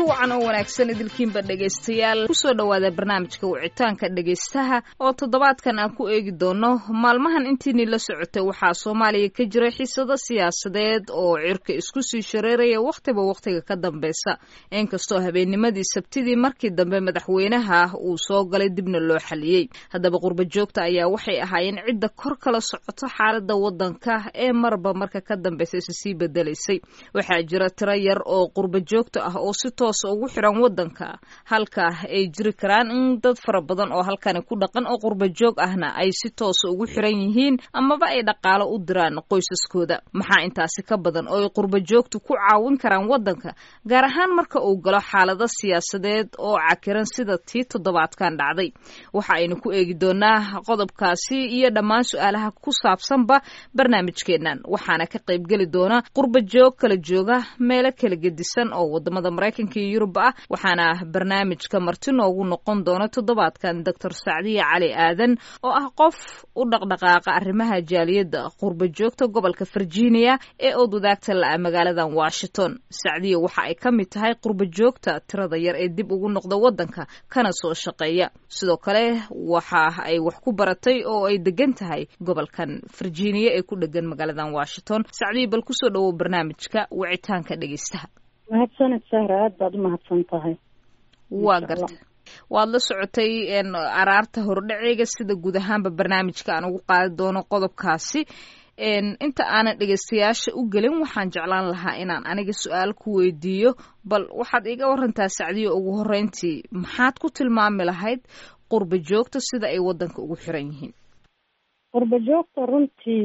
wacan oo wanaagsan idilkiinba dhegaystayaal kusoo dhowaada barnaamijka wicitaanka dhegaystaha oo toddobaadkan aan ku eegi doono maalmahan intiinii la socotay waxaa soomaaliya ka jira xiisado siyaasadeed oo cirka isku sii shareeraya wakhtiba wakhtiga ka dambeysa inkastoo habeennimadii sabtidii markii dambe madaxweynaha uu soo galay dibna loo xaliyey haddaba qurba joogta ayaa waxay ahaayeen cidda kor kala socoto xaalada wadanka ee marba marka ka dambeysa is sii bedelaysay waxaa jira tiro yar oo qurba joogta ah oo si toosa ugu xiran wadanka halka ay jiri karaan in dad fara badan oo halkani ku dhaqan oo qurba joog ahna ay si toosa ugu xiran yihiin amaba ay dhaqaalo u diraan qoysaskooda maxaa intaasi ka badan oo ay qurba joogtu ku caawin karaan wadanka gaar ahaan marka uu galo xaalado siyaasadeed oo cakiran sida tii toddobaadkan dhacday waxa aynu ku eegi doonaa qodobkaasi iyo dhammaan su-aalaha ku saabsanba barnaamijkeennan waxaana ka qaybgeli doona qurba joog kala jooga meelo kala gedisan oo wadamada maraykanka iyo yurub ah waxaana barnaamijka marti noogu noqon doona toddobaadkan doctor sacdiya cali aadan oo ah qof u dhaqdhaqaaqa arrimaha jaaliyadda qurba joogta gobolka virginia ee ood wadaagta la-a magaaladan washington sacdiya waxa ay ka mid tahay qurba joogta tirada yar ee dib ugu noqda wadanka kana soo shaqeeya sidoo kale waxa ay wax ku baratay oo ay degan tahay gobolkan virginia ee ku dhegan magaaladan washington sacdiya bal kusoo dhawow barnaamijka wicitaanka dhegeystaha mahadsaned sahra aad baad u mahadsan tahay waa garta waad la socotay araarta hordhaceega sida guud ahaanba barnaamijka aan ugu qaadi doono qodobkaasi inta aanan dhegeystayaasha u gelin waxaan jeclaan lahaa inaan aniga su-aal ku weydiiyo bal waxaad iga warantaa sacdiyo ugu horeyntii maxaad ku tilmaami lahayd qurba joogta sida ay wadanka ugu xiran yihiin qurba joogta runtii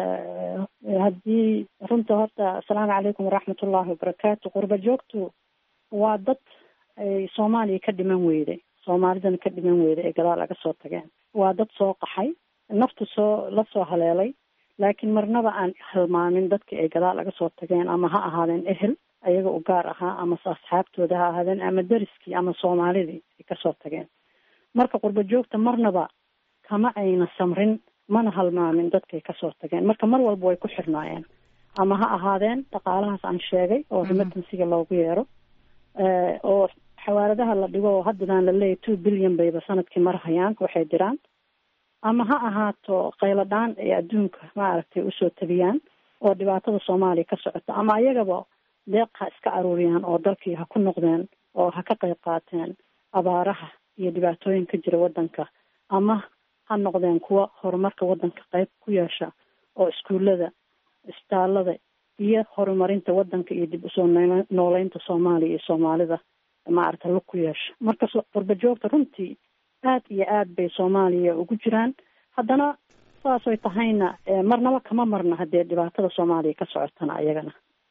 haddii runta horta asalaamu calaykum waraxmat ullahi wabarakaatu qurba joogtu waa dad ay soomaaliya ka dhiman weyday soomaalidana ka dhiman weyday ee gadaal laga soo tageen waa dad soo qaxay naftu soo la soo haleelay laakiin marnaba aan halmaamin dadka ay gadaal laga soo tageen ama ha ahaadeen ehel ayaga u gaar ahaa ama asxaabtooda ha ahaadeen ama deriskii ama soomaalidii ay kasoo tageen marka qurba joogta marnaba kama ayna samrin mana halmaamin dadkay kasoo tageen marka mar walba way ku xirnaayeen ama ha ahaadeen dhaqaalahaas aan sheegay oo remitansiga loogu yeero oo xawaaladaha la dhigo oo haddadaan laleeyahy two billion bayba sanadkii marhayaan waxay diraan ama ha ahaato qayladhaan ay adduunka maaragtay usoo tabiyaan oo dhibaatada soomaaliya ka socota ama ayagaba deeq ha iska aruuriyaan oo dalkii ha ku noqdeen oo ha ka qayb qaateen abaaraha iyo dhibaatooyin ka jira waddanka ama ha noqdeen kuwa horumarka waddanka qayb ku yeesha oo iskuullada isbitaalada iyo horumarinta waddanka iyo dib usoo nooleynta soomaaliya iyo soomaalida maaragta lug ku yeesha marka qurba joogta runtii aad iyo aad bay soomaaliya ugu jiraan haddana saasoy tahayna marnaba kama marna haddee dhibaatada soomaaliya ka socotana ayagana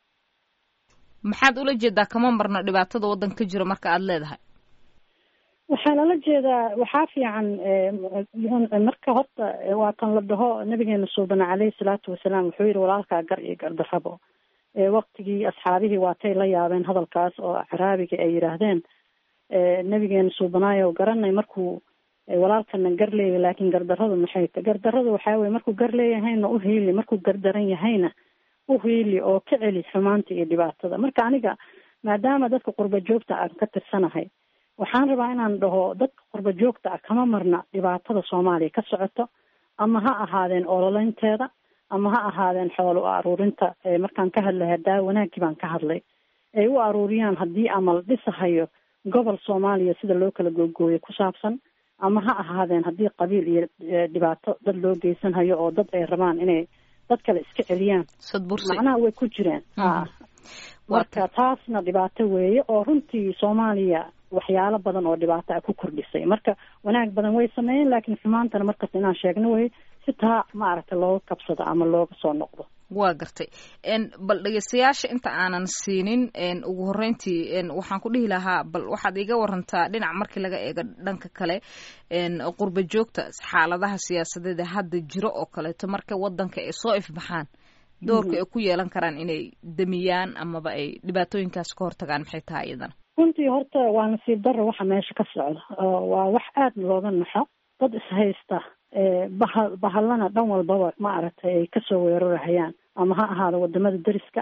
maxaad ula jeedaa kama marna dhibaatada waddanka ka jira marka aada leedahay waxaa lala jeedaa waxaa fiican marka horta waa kan la dhaho nabigeena suubana caleyhi salaatu wasalaam wuxuu yihi walaalkaa gar iyo gardarrabo waktigii asxaabihii waatay la yaabeen hadalkaas oo caraabiga ay yidhaahdeen nabigeena suubanaayo garanay markuu walaalkana gar leeyahy laakiin gardarradu maxay ta gardarradu waxaa weye markuu gar leeyahayna u hiili markuu gardaran yahayna u hiili oo ka celi xumaanta iyo dhibaatada marka aniga maadaama dadka qurba joogta aan ka tirsanahay waxaan rabaa inaan dhaho dadka qurba joogta ah kama marna dhibaatada soomaaliya ka socoto ama ha ahaadeen ololeynteeda ama ha ahaadeen xoolo aruurinta markaan ka hadlay hadaa wanaaggii baan ka hadlay ay u aruuriyaan haddii ama la dhisahayo gobol soomaaliya sida loo kala googooyo ku saabsan ama ha ahaadeen haddii qabiil iyo dhibaato dad loo geysanhayo oo dad ay rabaan inay dad kale iska celiyaan macnaha way ku jireen ha marka taasna dhibaato weeye oo runtii soomaaliya waxyaalo badan oo dhibaato ah ku kordhisay marka wanaag badan way sameeyeen laakiin xumaantana markasta inaan sheegno wey si taa maaragtay looga kabsado ama looga soo noqdo waa gartay bal dhegeystayaasha inta aanan siinin ugu horeyntii waxaan ku dhihi lahaa bal waxaad iga warantaa dhinac markii laga eego dhanka kale qurba joogta xaaladaha siyaasadeed ee hadda jiro oo kaleeto marka wadanka ay soo ifbaxaan doorka ay ku yeelan karaan inay damiyaan amaba ay dhibaatooyinkaas ka hortagaan maxay tahay iyadana runtii horta waa nasiib darro waxa meesha ka socda waa wax aada looga naxo dad ishaysta baha bahallana dhan walbaba ma aragtay ay kasoo weerarahayaan ama ha ahaado wadamada deriska ah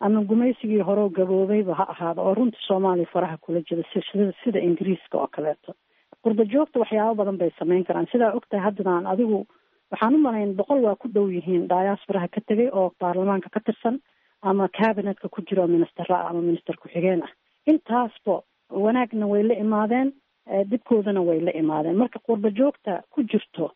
ama gumaysigii horeo gaboobayba ha ahaado oo runtii soomaaliya faraha kula jira sida sida ingiriiska oo kaleeto qurba joogta waxyaabo badan bay samayn karaan sidaa ogtahay haddadaan adigu waxaan u malayn boqol waa ku dhow yihiin diasporaha ka tegay oo baarlamaanka ka tirsan ama cabinetka ku jiro ministera ah ama minister ku-xigeen ah intaasba wanaagna way la imaadeen dibkoodana way la imaadeen marka qurba joogta ku jirto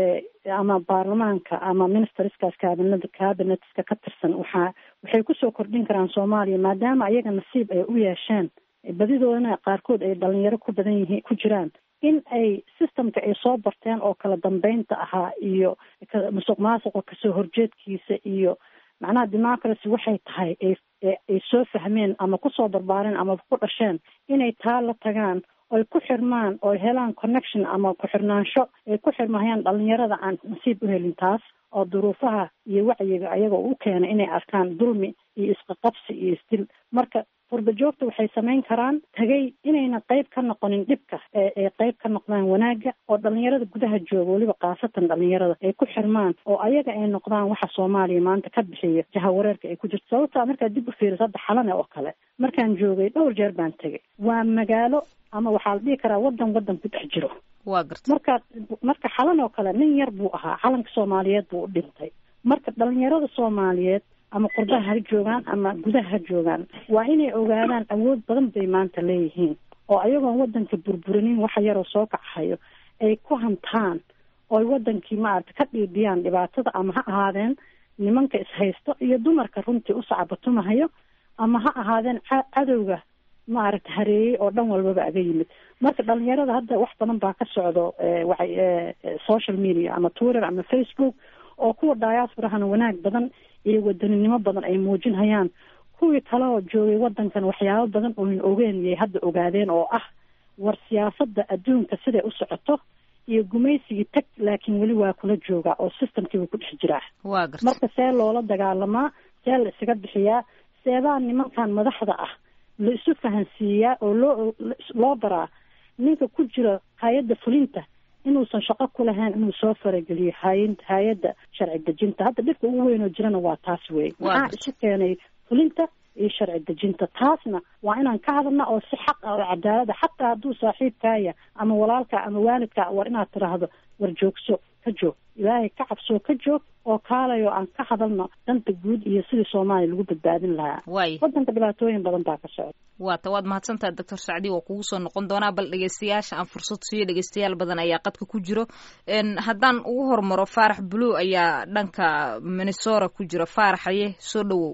ama baarlamaanka ama ministerskaas cabinet cabinetska ka tirsan waxaa waxay kusoo kordhin karaan soomaaliya maadaama ayaga nasiib ay u yeesheen badidoodana qaarkood ay dhalinyaro ku badan yihiin ku jiraan in ay systemka ay soo barteen oo kala dambeynta ahaa iyo musuq maasuqa kasoo horjeedkiisa iyo macnaha democracy waxay tahay ay soo fahmeen ama kusoo barbaareen ama ku dhasheen inay taa la tagaan oy ku xirmaan oy helaan connection ama ku-xirnaansho ay ku xirmahayaan dhalinyarada aan nasiib u helin taas oo duruufaha iyo wacyiga ayagoo u keenay inay arkaan dulmi iyo isqaqabsi iyo isdil marka qurba joogta waxay samayn karaan tagay inayna qayb ka noqonin dhibka ee qayb ka noqdaan wanaagga oo dhalinyarada gudaha jooga weliba khaasatan dhalinyarada ay ku xirmaan oo ayaga ay noqdaan waxa soomaaliya maanta ka bixiya jahawareerka ay ku jirto sababtaa markaad dib u fiiriso hadda xalane oo kale markaan joogay dhowr jeer baan tegay waa magaalo ama waxaa la dhihi karaa wadan wadan ku dhex jiro waa garta marka marka xalan oo kale nin yar buu ahaa calanka soomaaliyeed buu u dhintay marka dhalinyarada soomaaliyeed ama qurbaha ha joogaan ama gudaha ha joogaan waa inay ogaadaan awood badan bay maanta leeyihiin oo ayagoon wadanka burburinin waxa yaroo soo kacahayo ay ku hantaan ooy wadankii maarata ka dhiidhiyaan dhibaatada ama ha ahaadeen nimanka ishaysto iyo dumarka runtii u sacabatumahayo ama ha ahaadeen cadowga maaragta hareeyey oo dhan walbaba aga yimid marka dhalinyarada hadda wax badan baa ka socdo waay social media ama twitter ama facebook oo kuwa diasporahana wanaag badan iyo wadaninimo badan ay muujinhayaan kuwii kale oo joogay wadankan waxyaabo badan ooyn ogeen yay hadda ogaadeen oo ah war siyaasada adduunka siday u socoto iyo gumaysigii tag laakiin weli waa kula joogaa oo systemkiiba ku dhex jiraa waa garta marka see loola dagaalamaa see la isaga bixiyaa seebaa nimankan madaxda ah la isu fahansiiyaa oo loo loo baraa ninka ku jira hay-adda fulinta inuusan shaqo ku lahayn inuu soo farageliyo hay hay-adda sharci dejinta hadda dhibka ugu weyn oo jirana waa taas wey maxaa isu keenay fulinta iyo sharci dejinta taasna waa inaan ka hadalna oo si xaq ah oo cadaalada xataa hadduu saaxiibkaaya ama walaalka ama waalidka war inaad tiraahdo war joogso ka joog ilaahay ka cabsoo ka joog oo kaalayo aan ka hadalno danta guud iyo sidii soomaaliya lagu badbaadin lahaa waay wadanka dhibaatooyin badan baa ka socda waata waad mahadsantaha doctor sacdi waa kugu soo noqon doonaa bal dhegeystayaasha aan fursad siiyo dhegeystayaal badan ayaa qadka ku jiro haddaan ugu hormaro faarax blue ayaa dhanka minnesora ku jira faaraxaye soo dhawow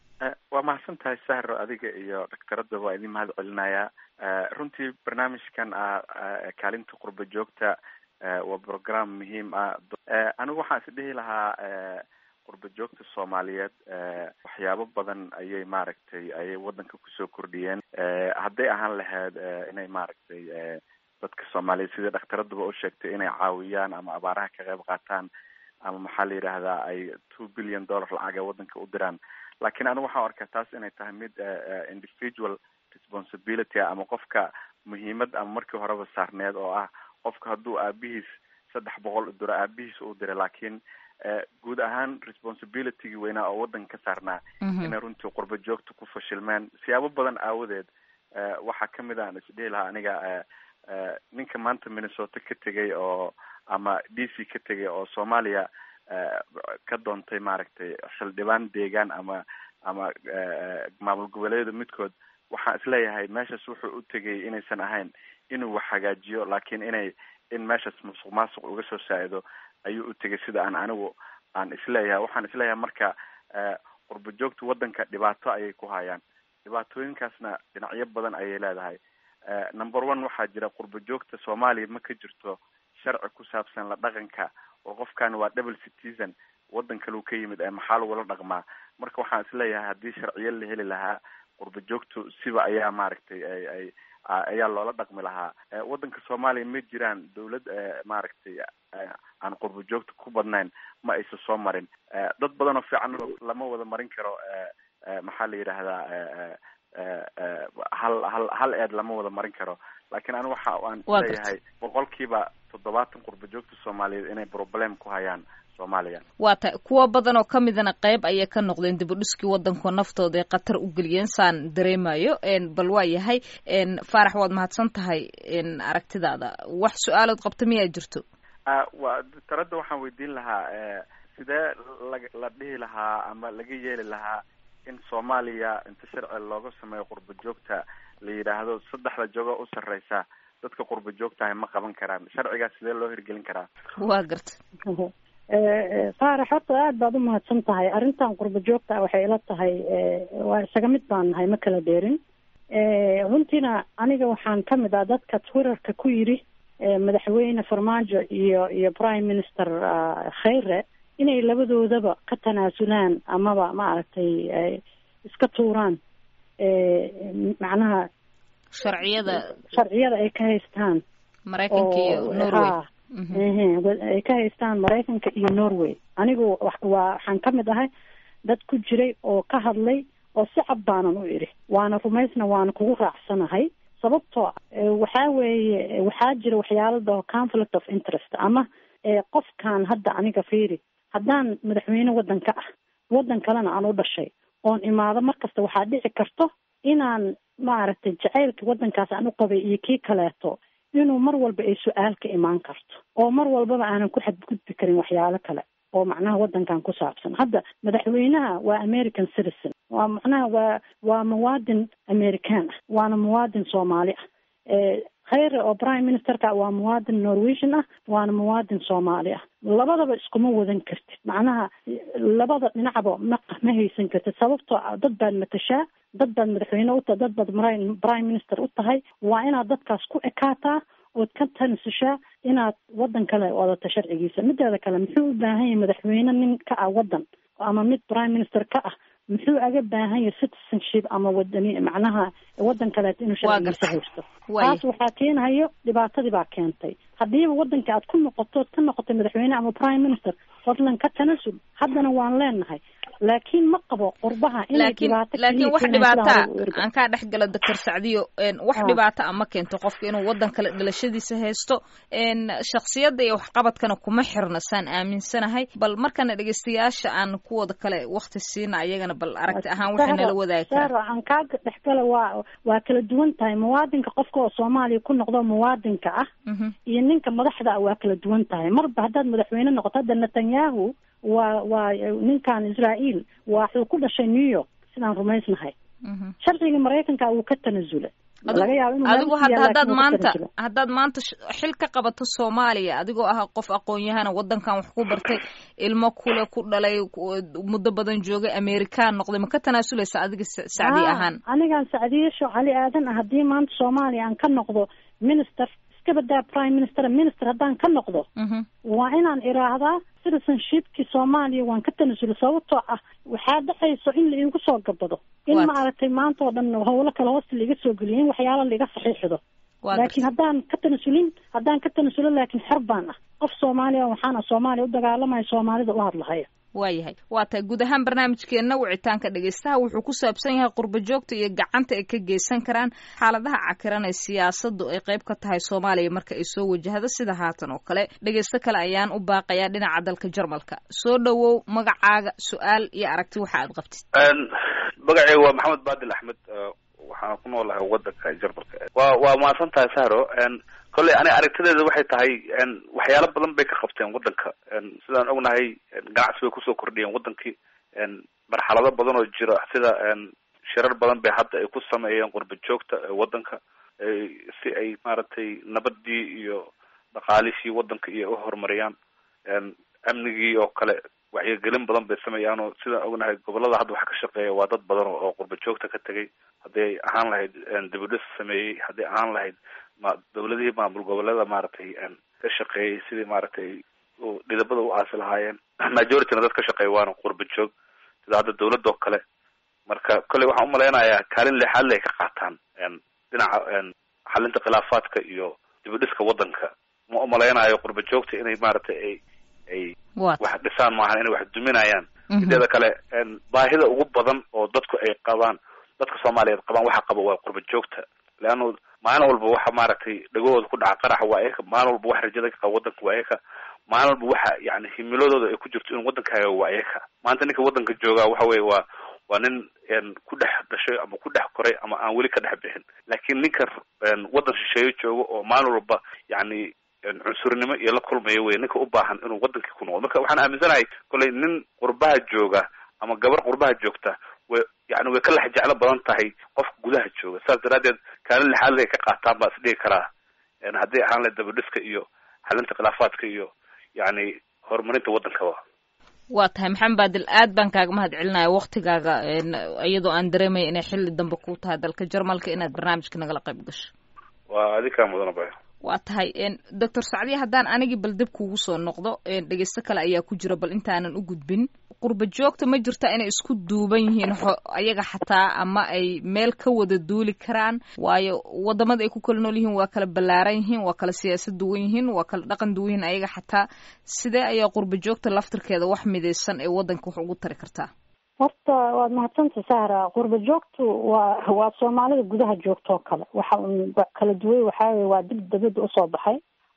waa mahadsan tahay sahro adiga iyo dhaktaradda waa idin mahad celinayaa runtii barnaamijkan ah kaalinta qurba joogta waa program muhiim ah anigu waxaan is dhihi lahaa qurba joogta soomaaliyeed waxyaabo badan ayay maaragtay ayay wadanka kusoo kordhiyeen hadday ahaan lahayd inay maaragtay dadka soomaaliyeed sida dhakhtaradduba u sheegtay inay caawiyaan ama abaaraha ka qayb qaataan ama maxaa la yidhaahdaa ay two billion dollar lacaga wadanka u diraan laakiin anigu waxaan arkaa taas inay tahay mid individual responsibility ama qofka muhiimad ama markii horeba saarneed oo ah qofka hadduu aabihiis saddex boqol u diro aabihiis uu diray laakiin guud ahaan responsibilitygii weynaa oo wadanka ka saarnaa inay runtii qurba joogta ku fashilmeen siyaabo badan aawadeed waxaa kamid a aan isdhihi lahaa aniga ninka maanta minnesota ka tegay oo ama d c ka tegay oo soomaaliya ka doontay maaragtay xildhibaan deegaan ama ama maamul goboleedyada midkood waxaan isleeyahay meeshaas wuxuu u tegay inaysan ahayn inuu wax hagaajiyo laakiin inay in meeshaas musuq maasuq uga soo saa-ido ayuu u tegay sida aan anigu aan isleeyahay waxaan isleeyahay marka qurba joogta wadanka dhibaato ayay ku hayaan dhibaatooyinkaasna dhinacyo badan ayay leedahay number one waxaa jira qurba joogta soomaaliya ma ka jirto sharci ku saabsan la dhaqanka oo qofkan waa double citizen wadan kaleu ka yimid ee maxaa lagula dhaqmaa marka waxaan isleeyahay haddii sharciyo la heli lahaa qurba joogtu siba ayaa maaragtay ay ay ayaa loola dhaqmi lahaa wadanka soomaaliya ma jiraan dawlad maaragtay aan qurba joogta ku badnayn ma aysa soo marin dad badan oo fiican lama wada marin karo maxaa la yidhaahdaa hal hal hal eed lama wada marin karo laakiin anigu waxa aan leeyahay boqolkiiba toddobaatan qurba joogta soomaaliyeed inay problem ku hayaan soomaaliya waa tahay kuwo badan oo ka midana qayb ayay ka noqdeen dib u dhiskii waddanko naftooda ay khatar u geliyeen saan dareemayo bal waa yahay faarax waad mahadsan tahay aragtidaada wax su-aalood qabta miyaa jirto wa taradda waxaan weydiin lahaa sidee la la dhihi lahaa ama laga yeeli lahaa in soomaaliya inta sharci looga sameeyo qurba joogta la yidhaahdo saddexda jogo u sarreysa dadka qurba joogtahay ma qaban karaan sharcigaas sidee loo hirgelin karaa waa garta faarax horta aada baad u mahadsan tahay arrintan qurba joogta ah waxay ila tahay waa isaga mid baan nahay ma kala dheerin runtiina aniga waxaan ka mid ah dadka twitterka ku yidhi madaxweyne farmaajo iyo iyo prime minister khayre inay labadoodaba ka tanaasulaan amaba maaragtay iska tuuraan macnaha sharciyada sharciyada ay ka haystaan maraykanka iyo norway ay ka haystaan maraykanka iyo norway anigu waa waxaan ka mid ahay dad ku jiray oo ka hadlay oo si cad baanan u idhi waana rumaysna waana kugu raacsanahay sababtoo waxaa weeye waxaa jira waxyaalada conflict of interest ama qofkan hadda aniga fiiri haddaan madaxweyne waddanka ah waddan kalena aan u dhashay oon imaado markasta waxaa dhici karto inaan maaragtay jacaylka waddankaas aan u qabay iyo kii kaleeto inuu mar walba ay su-aal ka imaan karto oo mar walbaba aanan ku xadgudbi karin waxyaalo kale oo macnaha waddankan ku saabsan hadda madaxweynaha waa american citizen waa macnaha waa waa muwaadin american ah waana muwaadin soomaali ah khayre oo prime ministerka waa muwaadin norwegian ah waana muwaadin soomaali ah labadaba iskuma wadan kartid macnaha labada dhinacba ma ma haysan kartid sababtoo dad baad matashaa dad baad madaxweyne u tahay dad baad prime minister u tahay waa inaad dadkaas ku ekaataa ood ka tansushaa inaad waddan kale wadato sharcigiisa mideeda kale muxuu u baahan yahay madaxweyne nin ka ah waddan ama mid prime minister ka ah muxuu aga baahan yahay citizenship ama wadani macnaha waddan kaleeto inuu sharcigiisa haysto taas waxaa keenahayo dhibaatadii baa keentay haddiiba waddanka aad ku noqoto ka noqotay madaxweyne ama prime minister fadlan ka tanasul haddana waan leenahay laakiin ma qabo qurbaha inay dhibaato laakiin wax dhibaata aan kaa dhex galo doctor sacdiyo wax dhibaata a ma keento qofka inuu waddan kale dhalashadiisa haysto shaksiyadda iyo waxqabadkana kuma xirna saan aaminsanahay bal markana dhegeystayaasha aan kuwooda kale wakti siina ayagana bal aragti ahaan waxay nala wadaagi karaa aan kaa dhexgala waa waa kala duwan tahay muwaadinka qofka oo soomaaliya ku noqdo muwaadinka ah iyo ninka madaxda ah waa kala duwan tahay marba haddaad madaxweyne noqoto hadda netanyahu waa waa ninkan israael waxuu ku dhashay new york sidaan rumaysnahay sharciga maraykanka wuu ka tanasula laga yaabo inuu adigu hadda haddaad maanta haddaad maanta xil ka qabato soomaaliya adigoo ah qof aqoon-yahana waddankan wax ku bartay ilmo kule ku dhalay muddo badan joogay american noqday ma ka tanaasuleysa adiga sacdi ahaan anigaan sacdiyasho cali aadan ah haddii maanta soomaaliya aan ka noqdo minister iska badaa prime minister minister haddaan ka noqdo waa inaan iraahdaa citizenshipkii soomaaliya waan ka tanasula sababtoo ah waxaa dhexayso in la iigu soo gabado in maaragtay maanta oo dhan howlo kale hoosta laiga soo geliyo in waxyaala laiga saxiixdo laakiin haddaan ka tanasulin haddaan ka tanasulo laakiin xer baan ah qof soomaaliya waxaan ah soomaaliya u dagaalamaya soomaalida u hadlahaya waayahay waa tahay guud ahaan barnaamijkeenna wicitaanka dhegeystaha wuxuu ku saabsan yahay qurba joogta iyo gacanta ay ka geysan karaan xaaladaha cakiran ee siyaasadu ay qayb ka tahay soomaaliya marka ay soo wajahdo sida haatan oo kale dhegeysto kale ayaan u baaqayaa dhinaca dalka jarmalka soo dhowow magacaaga su-aal iyo aragti waxa aad qabtid magaceyga waa maxamed baadil axmed waxaan ku noolahay wadanka jarmalka wa waa mahadsan tahay sahro kolley ani aragtideeda waxay tahay waxyaalo badan bay ka qabteen waddanka sidaan ognahay ganacsi bay kusoo kordhiyeen waddankii marxalado badan oo jira sida shirar badan bay hadda ay ku sameeyeen qurba joogta waddanka si ay maaragtay nabadii iyo dhaqaalishii waddanka iyo uhorumariyaan amnigii oo kale wacyigelin badan bay sameeyaan oo sidaan ognahay gobolada hadda waxa ka shaqeeya waa dad badan oo qurba joogta ka tegay hadday ahaan lahayd dibudhis sameeyey hadday ahaan lahayd ma dawladihii maamul goboleeda maaragtay ka shaqeeyey sidii maaragtay dhidabada u aasi lahaayeen majorityna dad ka shaqeeya waana qurba joog sida hadda dawladoo kale marka kolley waxaan umalaynayaa kaalin leexaad le ay ka qaataan dhinaca xalinta khilaafaadka iyo dibudhiska waddanka ma umalaynayo qurba joogta inay maaragtay ay ay wax dhisaan maahan inay wax duminayaan mideeda kale baahida ugu badan oo dadku ay qabaan dadka soomaaliyeed qabaan waxa qaba waa qurba joogta leanna maalin walba waxa maaragtay dhagahooda ku dhaca qaraxa waa eka maalin walba wax rajada ka qaba waddanka waa eka maalin walba waxa yani himiladooda ay ku jirto in waddankaaga waa iyaka maanta ninka waddanka joogaa waxa weye waa waa nin ku dhex dhashay ama ku dhex koray ama aan weli ka dhex bixin laakiin ninka waddan shisheeye jooga oo maalin walba yani cunsurnimo iyo la kulmaya wey ninka u baahan inuu waddankii ku noqdo marka waxaan aaminsanahay kollay nin qurbaha jooga ama gabar qurbaha joogta way yani way ka lex jeclo badan tahay qofka gudaha jooga saas daraaddeed kaalin lixaad ay ka qaataan baa is dhigi karaa haddii ahaan la dabadhiska iyo xalinta khilaafaadka iyo yani horumarinta waddankaba waa tahay maxamed baadil aad baan kaaga mahad celinaya waktigaaga iyadoo aan dareemaya inay xilli dambe ku tahay dalka jarmalka inaad barnaamijka nagala qayb gasho waa adikaa mudana bay waa tahay doctor sacdiya haddaan anigii bal dib kuugu soo noqdo dhegeysto kale ayaa ku jira bal intaanan u gudbin qurba joogta ma jirta inay isku duuban yihiin ayaga xataa ama ay meel ka wada duuli karaan waayo wadamada ay ku kala nool yihiin waa kala ballaaran yihiin waa kala siyaasad duwan yihiin waa kala dhaqan duwan yihiin ayaga xataa sidee ayaa qurba joogta laftirkeeda wax midaysan ee waddanka wax ugu tari kartaa horta waad mahadsantay sahra qurba joogtu waa waa soomaalida gudaha joogtoo kale waxa un kala duway waxaa weye waa dib dabadda usoo baxay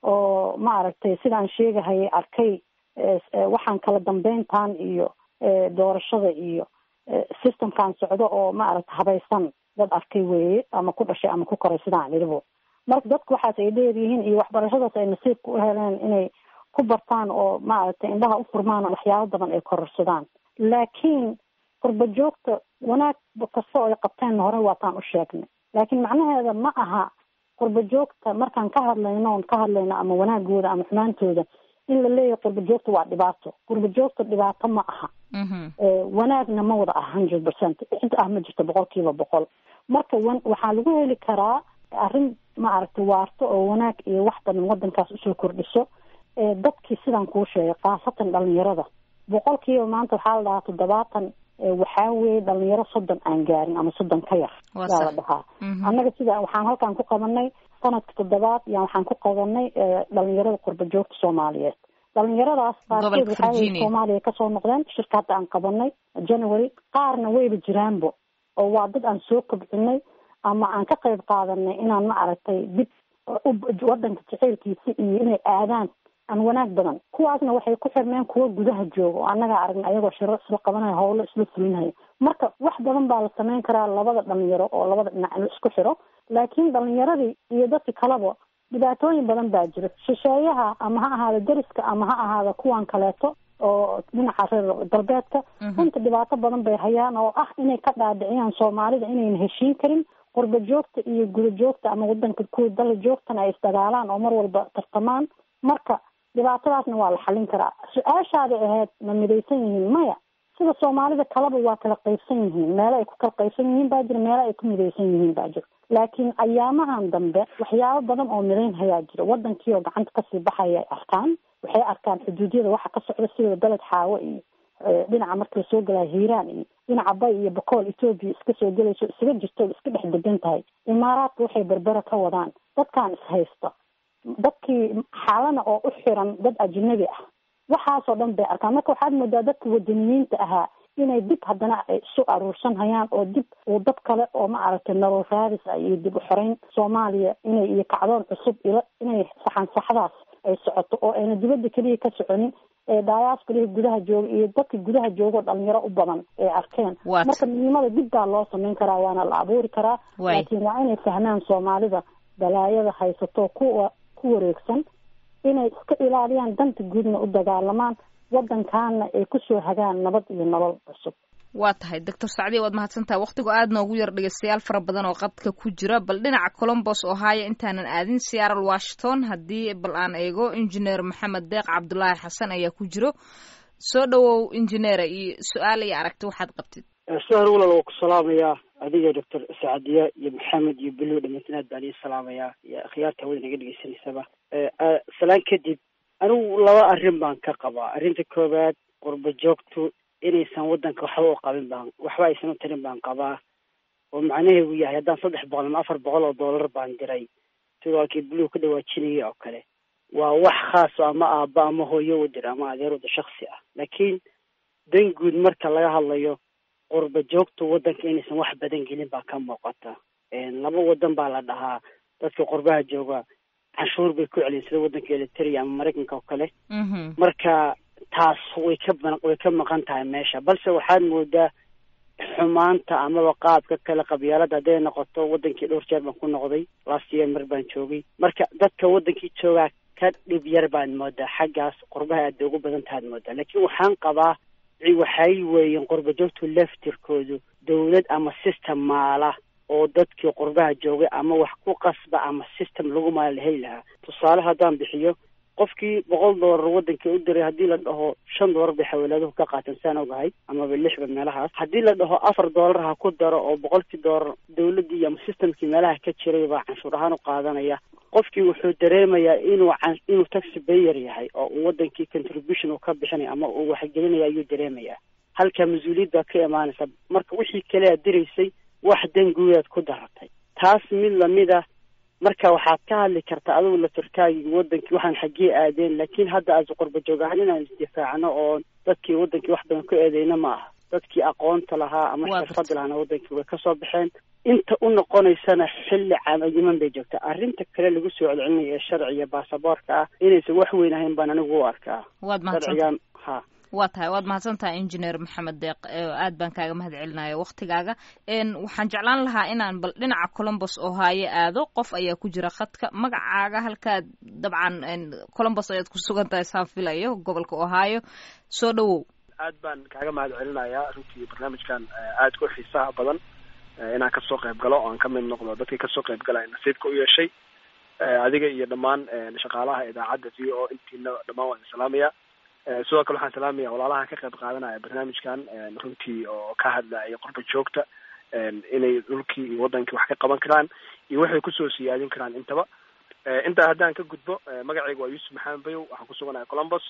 oo ma aragtay sidaan sheegahayay arkay waxaan kala dambeyntan iyo doorashada iyo systemkan socdo oo ma aragta habaysan dad arkay weeye ama ku dhashay ama ku koray sidaan idhibo marka dadku waxaas ay dheeryihiin iyo waxbarashadaas ay nasiibka u heleen inay ku bartaan oo maaragtay indhaha u furmaan waxyaabo badan ay kororsadaan laakiin qurba joogta wanaag kasta oo ay qabteen hore waataan u sheegnay laakiin macnaheeda ma aha qurba joogta markaan ka hadlayno on ka hadlayno ama wanaagooda ama xumaantooda in la leeyahay qurba joogta waa dhibaato qurba joogta dhibaato ma aha wanaagna ma wada ah hundred percent cid ah ma jirto boqol kiiba boqol marka waxaa lagu heli karaa arrin maaragtay waarto oo wanaag iyo wax badan waddankaas usoo kordhiso dadkii sidaan kuu sheegay khaasatan dhalinyarada boqol kiiba maanta waxaa la dhahaa toddobaatan waxaa weeye dhalinyaro soddon aan gaarin ama soddon ka yar yaa la dhahaa annaga sida waxaan halkaan ku qabanay sanadka toddobaad yaa waxaan ku qabanay dhalinyarada qurba joogta soomaaliyeed dhalinyaradaas qaarkeed waxaa weye soomaaliya kasoo noqdeen shirka hadda aan qabanay january qaarna wayba jiraanbo oo waa dad aan soo kobcinay ama aan ka qayb qaadanay inaan ma aragtay dib waddanka jaceylkiisa iyo inay aadaan aan wanaag badan kuwaasna waxay ku xirmeen kuwa gudaha jooga oo annagaa aragna ayagoo shiro isla qabanaya howlo isla fulinaya marka wax badan baa la sameyn karaa labada dhalinyaro oo labada dhinac in la isku xiro laakiin dhalinyaradii iyo dadka kaleba dhibaatooyin badan baa jira shisheeyaha ama ha ahaada deriska ama ha ahaada kuwan kaleeto oo dhinaca reer galbeedka runta dhibaato badan bay hayaan oo ah inay ka dhaadhiciyaan soomaalida inayna heshiin karin qurba joogta iyo guda joogta ama wadanka kuwa dala joogtana ay isdagaalaan oo mar walba tartamaan marka dhibaatadaasna waa la xallin karaa su-aashaada ahayd ma midaysan yihiin maya sida soomaalida kaleba waa kala qaybsan yihiin meelo ay ku kala qaybsan yihiin baa jira meelo ay ku midaysan yihiin baa jira laakiin ayaamahan dambe waxyaabo badan oo midayn hayaa jira wadankii oo gacanta kasii baxaya ay arkaan waxay arkaan xuduudyada waxa ka socda sida beled xaawo iyo dhinaca marka lasoo gelaya hiiraan iyo dhinaca bay iyo bakool etoobiya iska soo gelayso isaga jirto iska dhex degan tahay imaaraadka waxay berbera ka wadaan dadkaan ishaysta dadkii xaalana oo u xiran dad ajnabi ah waxaasoo dhan bay arkaan marka waxaad moodaa dadka wadaniyiinta ahaa inay dib haddana ay isu aruursan hayaan oo dib uu dad kale oo ma aragtay nolol raadis ah iyo dib u xoreyn soomaaliya inay iyo kacdoon cusub ila inay saxan saxdaas ay socoto oo ayna dibadda keliya ka soconin ee daayaas keliya gudaha jooga iyo dadka gudaha joogoo dhalinyaro u badan ay arkeen marka midnimada dib baa loo sameyn karaa waana la abuuri karaa laakiin waa inay fahmaan soomaalida balaayada haysato kuwa ku wareegsan inay iska ilaaliyaan danta guudna u dagaalamaan waddankaana ay kusoo hagaan nabad iyo nolol cusub waa tahay doctor sacdiya waad mahadsantahay waktigu aad noogu yar dhegeystayaal fara badan oo qadka ku jira bal dhinaca colombos ohio intaanan aadin seattle washington haddii bal aan eego injineer maxamed deeq cabdulaahi xasan ayaa ku jiro soo dhawow injineera iyo su-aal iyo aragti waxaad qabtid sahar walal waa ku salaamayaa adiga doctor sacdiya iyo maxamed iyo belo dhamantin aad baan ii salaamayaa iyo akhyaarta hawada naga dhegeysanaysaba salaan kadib anigu laba arrin baan ka qabaa arrinta koowaad qurba joogtu inaysan waddanka waxba u qabin baan waxba aysan u tarin baan qabaa oo macnaheedu yahay haddaan saddex boqol ama afar boqol oo dollar baan diray sidoo halkii buluug ka dhawaajinaya oo kale waa wax khaaso ama aabba ama hooyo u dir ama adeer wada shaksi ah laakiin dan guud marka laga hadlayo qurba joogtu waddanka inaysan wax badan gelin baa ka muuqata laba wadan baa la dhahaa dadka qurbaha jooga canshuur bay ku celiyeen sida waddanka eliteria ama maraykanka oo kale marka taas way ka way ka maqan tahay meesha balse waxaad moodaa xumaanta amaba qaabka kale qabyaalada hadday noqoto wadankii dhowr jeer baan ku noqday last year mar baan joogay marka dadka wadankii joogaa ka dhib yar baad moodaa xaggaas qurbaha aad bay ugu badan tahaad moodaa laakiin waxaan qabaa waxay weeyeen qurba joogtu laftirkoodu dawlad ama system maala oo dadkii qurbaha joogay ama wax ku qasba ama system lagu maala la heli lahaa tusaale haddaan bixiyo qofkii boqol doolar wadankii u diray haddii la dhaho shan doolar bay xawaalaaduhu ka qaateen saan ogahay amaba lixba meelahaas haddii la dhaho afar doolar ha ku daro oo boqolkii doolar dawladdii ama systemkii meelaha ka jiray baa canshuur ahaan u qaadanaya qofkii wuxuu dareemayaa inuu inuu taxi bayer yahay oo uu wadankii contribution uu ka bixinaya ama uu waxgelinaya ayuu dareemayaa halka mas-uuliyad baa ka imaanaysa marka wixii kale aad diraysay wax danguudaad ku daratay taas mid lamida marka waxaad ka hadli kartaa adigu laftirkaagii wadankii waxaan xaggee aadeen laakiin hadda aas qurba joog ahaan inaan isdifaacno oo dadkii wadankii wax badan ku eedeyna ma aha dadkii aqoonta lahaa ama xirfada lahaana wadankii way kasoo baxeen inta u noqonaysana xilli caamayiman bay joogtaa arrinta kale lagu soo celcelinayo ee sharciga baasaboorka ah inaysan wax weyn ahayn baan anigu u arkaa sharcigan ha waa tahay waad mahadsan tahay engineer maxamed deeq aad baan kaaga mahad celinaya waktigaaga waxaan jeclaan lahaa inaan bal dhinaca colombos ohaayo aado qof ayaa ku jira khadka magacaaga halkaad dabcan colombos ayaad ku sugan tahay saan filayo gobolka ohaayo soo dhawow aad baan kaaga mahad celinayaa runtii barnaamijkan aad ku xiisaha badan inaan kasoo qayb galo oo aan ka mid noqdo dadkii kasoo qayb galaya nasiibka u yeeshay adiga iyo dhammaan shaqaalaha idaacadda v o intiina dhammaan waan salaamaya sidoo kale waxaan salaamaya walaalaha ka qayb qaadanaya barnaamijkan runtii oo ka hadlaya qurba joogta inay dhulkii iyo wadankii wax ka qaban karaan iyo waxay kusoo siyaadin karaan intaba intaa haddaan ka gudbo magacayga waa yuusuf maxamed bayow waxaan kusuganaya colombos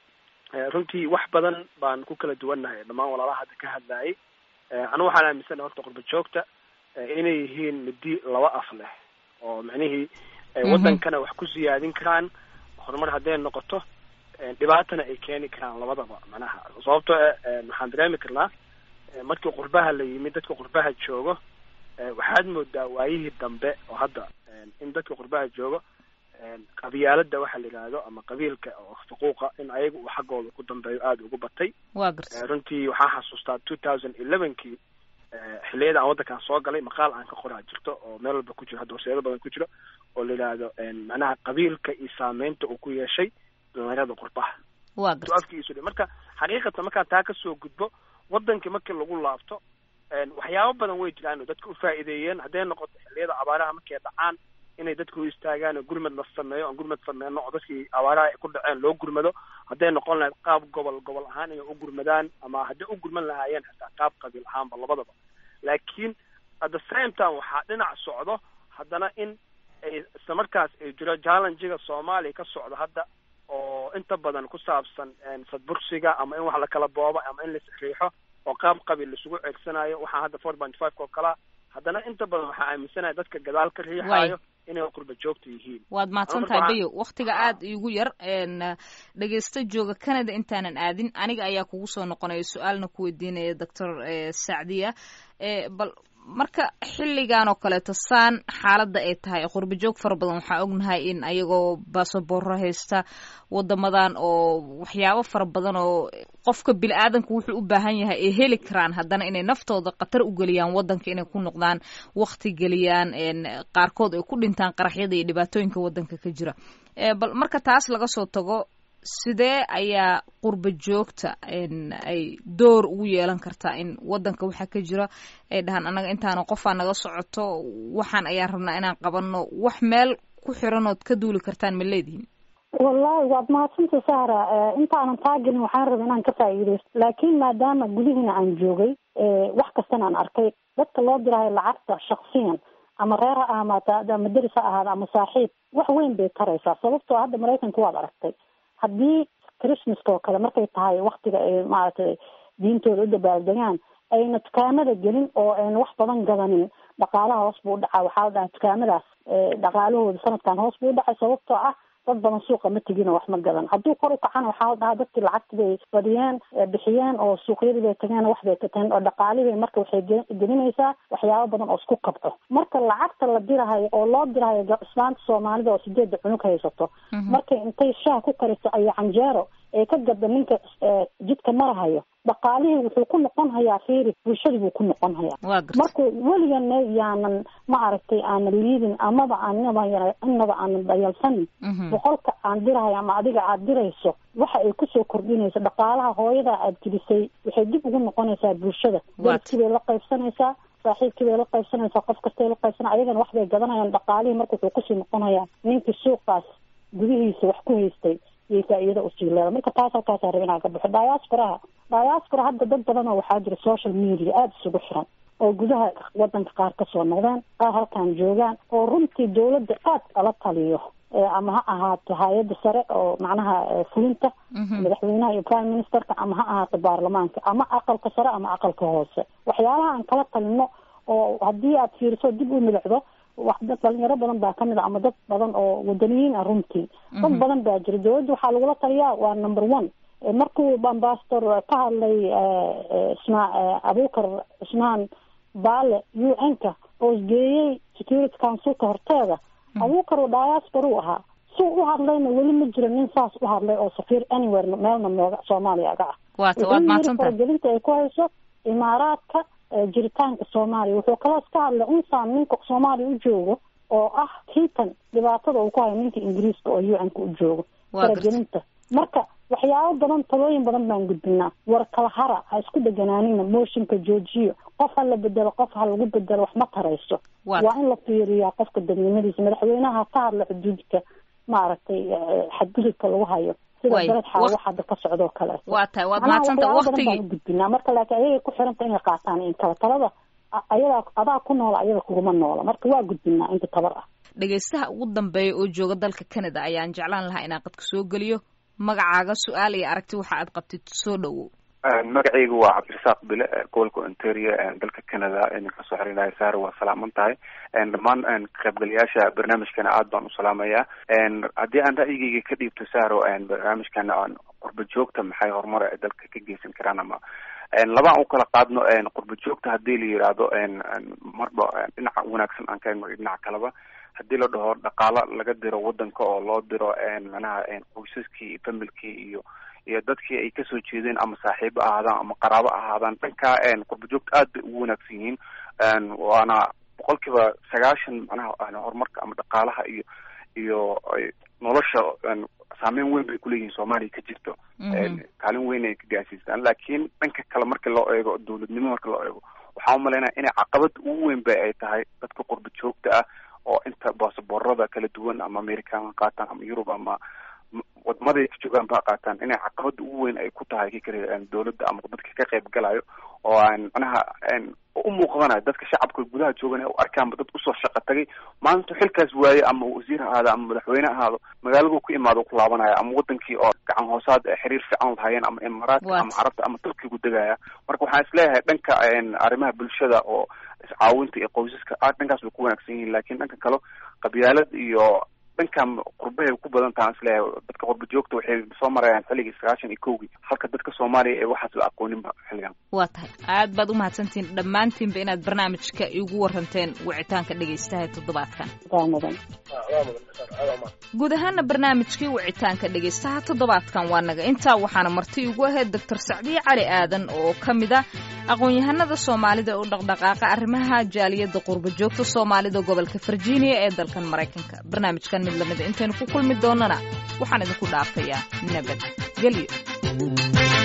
runtii wax badan baan ku kala duwannahay dhammaan walaalaha hadda ka hadlayay anu waxaan aaminsanahay horta qurba joogta inay yihiin midi laba af leh oo micnihii wadankana wax ku siyaadin karaan horumar hadday noqoto dhibaatana ay keeni karaan labadaba macnaha sababtoo waxaan dareemi karnaa markii qurbaha la yimid dadka qurbaha joogo waxaad moodaa waayihii dambe oo hadda in dadka qurbaha joogo qabyaalada waxa la yidhaahdo ama qabiilka oo xuquuqa in ayaga uu xaggooda ku dambeeyo aada ugu batay wa garta runtii waxaan xasuustaa two thousand elevenkii xilliyada aan waddankaan soo galay maqaal aan ka qoraa jirto oo meel walba ku jiro hadda horseedo badan ku jiro oo la yidhaahdo macnaha qabiilka iyo saameynta uu ku yeeshay dhalinyarada qurbaha wa garta afkiisu marka xaqiiqatan markaan taa kasoo gudbo wadankii markii lagu laabto waxyaabo badan way jiraan oo dadka ufaa'iideeyeen hadday noqoto xilliyada abaaraha markay dhacaan inay dadka u istaagaan oo gurmad la sameeyo aan gurmad sameyno oo dadkii abaaraha ay ku dhaceen loo gurmado hadday noqon lahayd qaab gobol gobol ahaan inay u gurmadaan ama hadday u gurman lahaayeen xitaa qaab qabiil ahaanba labadaba laakiin at the same time waxaa dhinac socdo haddana in ay isla markaas ay jiro challengiga soomaaliya ka socdo hadda oo inta badan ku saabsan sadbursiga ama in wax lakala boobo ama in lasriixo oo qaab qabiil laisugu ceegsanayo waxaa hadda four point five oo kalaa haddana inta badan waxaa aaminsanaya dadka gadaal ka riixaayo inay qurba joogta yihiin waad mahadsan tahay bayo waktiga aada igu yar dhegeysta jooga canada intaanan aadin aniga ayaa kugu soo noqonaya su-aalna ku weydiinaya doctor sacdiya bal marka xilligan oo kaleeto saan xaaladda ay tahay qurba joog fara badan waxaa ognahay in ayagoo basaboorro haysta wadamadan oo waxyaabo fara badan oo qofka bini aadanka wuxuu u baahan yahay ay heli karaan haddana inay naftooda khatar u geliyaan wadanka inay ku noqdaan wakti geliyaan qaarkood ay ku dhintaan qaraxyada iyo dhibaatooyinka wadanka ka jira bal marka taas laga soo tago sidee ayaa qurba joogta ay door ugu yeelan kartaa in wadanka waxaa ka jira ay dhahaan annaga intaana qofaa naga socoto waxaan ayaan rabnaa inaan qabano wax meel ku xiranood ka duuli kartaan ma leedihin wallahi waad mahadsanta sahra intaanan taagelin waxaan raba inaan ka faa'iideysto laakiin maadaama gudihiina aan joogay wax kastana aan arkay dadka loo diraayo lacagta shaksiyan ama reer ha ahmaata ama deris ha ahaada ama saaxiib wax weyn bay taraysaa sababtoo hadda maraykanka waad aragtay haddii christmaska oo kale markay tahay waktiga ay maaragtay diintooda u dabaaldegaan ayna dukaamada gelin oo ayna wax badan gadanin dhaqaalaha hoos buu udhacaa waxaa la dhahaa dukaamadaas dhaqaalahooda sanadkan hoos buu udhacay sababtoo ah dad badan suuqa ma tegino wax ma gadan hadduu kor u kacana waxaa la dhahaa dadkii lacagti bay badiyeen bixiyeen oo suuqyadii bay tageen wax bay tateen oo dhaqaalihii marka waxay gelinaysaa waxyaabo badan oo isku kabco marka lacagta la dirahayo oo loo dirahayo islaanta soomaalida oo sideedda cunug haysato markay intay shaah ku kariso ayo canjeero ee ka gada ninka jidka marahayo dhaqaalihii wuxuu ku noqon hayaa fiiri bulshadii buu ku noqon hayaa marka weligana yaanan ma aragtay aanan liidin amaba aanaba inaba aanan dayalsanin boqolka aan dirahayo ama adiga aad dirayso waxa ay kusoo kordhinayso dhaqaalaha hooyada aad gelisay waxay dib ugu noqonaysaa bulshada dadkii bay la qaybsanaysaa saaxiibkii bay la qaybsanaysaa qof kastay la qaybsana ayagana wax bay gadanayaan dhaqaalihii marka wuxuu kusii noqonayaa ninkii suuqaas gudihiisa wax ku haystay yay faa-iida usii leeda marka taas halkaasa raba inaan ka baxo diasporaha diaspora hadda dad badan oo waxaa jira social media aada isugu xiran oo gudaha wadanka qaar kasoo noqdeen qaar halkan joogaan oo runtii dawladda aad kala taliyo ama ha ahaato hay-adda sare oo macnaha fulinta madaxweynaha iyo prime ministerka ama ha ahaato baarlamaanka ama aqalka sare ama aqalka hoose waxyaalaha aan kala talino oo haddii aad fiiriso dib u milicdo wax dad dhalinyaro badan baa kamid a ama dad badan oo wadaniyiin ah runtii dad badan baa jira dawladda waxaa lagula taliyaa waa number one markuu ambassador ka hadlay isma abukar cusmaan baale u n ka oo isgeeyey security councilka horteeda abukar oo diaspora u ahaa si u hadlayna weli ma jiro nin saas u hadlay oo safiir anywhere meelna nooga soomaaliya aga ah wuxuu faragelinta ay ku hayso imaaraadka jiritaanka soomaaliya wuxuu kaloos ka hadlay unsaan ninka soomaaliya u joogo oo ah kiitan dhibaatada uu ku hayo ninka ingiriiska oo u n-ka u joogo faragelinta marka waxyaabo badan talooyin badan baan gudbinaa war kala hara ha isku dheganaanina mooshinka joojiyo qof ha la bedelo qof ha lagu bedelo wax ma tarayso waa in la fiiriyaa qofka dadnimadiisa madaxweynaha ka hadla xuduudka maaragtay xadgudubka lagu hayo sida beled xaawo hadda ka socdoo kale waa tahay waad mahadsanta waktigii gudbinaa marka laakiin ayagay ku xiranta inay qaataan in kala talada ayadaa adaa ku noola ayaga kuguma noola marka waa gudbinaa inta tabar ah dhegaystaha ugu dambeeya oo jooga dalka canada ayaan jeclaan lahaa inaan qadka soo geliyo magacaaga su-aal iyo aragti waxa aad qabtid soo dhowow magacaygu waa cabdirasaaq bile gobolka ontario dalka canada idinka soo xiriiraya saare waa salaaman tahay dhammaan kaqaybgalayaasha barnaamijkana aad baan u salaamayaa haddii aan ra'yigeyga ka dhiibto saro barnaamijkana qurba joogta maxay horumar ay dalka ka geysan karaan ama labaan u kala qaadno qurba joogta hadii la yidhaahdo marba dhinaca wanaagsan aan ka eegno dhinaca kaleba haddii la dhaho dhaqaalo laga diro wadanka oo loo diro manaha qoysaskii iyo familkii iyo iyo dadkii ay kasoo jeedeen ama saaxiibo ahaadaan ama qaraabo ahaadaan dhankaa qurba joogta aad bay ugu wanaagsan yihiin waana boqol kiiba sagaashan manaha horumarka ama dhaqaalaha iyo iyo nolosha saameyn weyn bay kuleeyihiin soomaaliya ka jirto kaalin weyn ay ka gaarsiistaan laakiin dhanka kale marka loo eego dawladnimo marka loo eego waxaan umalaynaya inay caqabada ugu weyn ba ay tahay dadka qurba joogta ah oo inta baasaboorada kala duwan ama american ha qaataan ama yurub ama wadamaday ka joogaan ba qaataan inay caqabada ugu weyn ay ku tahay kikale dawladda ama dadka ka qayb galayo oo aan manaha u muuqdanayo dadka shacabka gudaha joogan u arkaanba dad usoo shaqo tagay maalintu xilkaas waaye ama wasiir ahaado ama madaxweyne ahaado magaaladu ku imaado ku laabanaya ama wadankii oo gacan hoosaad xiriir fiican lahayeen ama imaaraadka ama carabta ama turkigu degaya marka waxaan isleeyahay dhanka arrimaha bulshada oo iscaawinta iyo qoysaska aad dhankaas bay ku wanaagsan yihiin lakin dhanka kale qabyaalad iyo dhankan qurbahay ku badan tahan isleeyahay dadka qurba joogta waxay soo marayaan xilligii sagaashan iyo kowgii halka dadka soomaaliya ee waxaas la aqooninba xilligan waa tahay aad baad umahadsantihiin dhammaantiinba inaad barnaamijka igu waranteen wicitaanka dhegaystaha toddobaadkan guud ahaana barnaamijkii wicitaanka dhegaystaha toddobaadkan waa naga intaa waxaana marti igu ahayd doctor sacdiye cali aadan oo ka mid a aqoon-yahanada soomaalida u dhaqdhaqaaqa arrimaha jaaliyadda qurba joogta soomaalida gobolka virginia ee dalkan maraykanka barnaamijkan mid lamida intaynu ku kulmi doonana waxaan idinku dhaafayaa nabad gelyo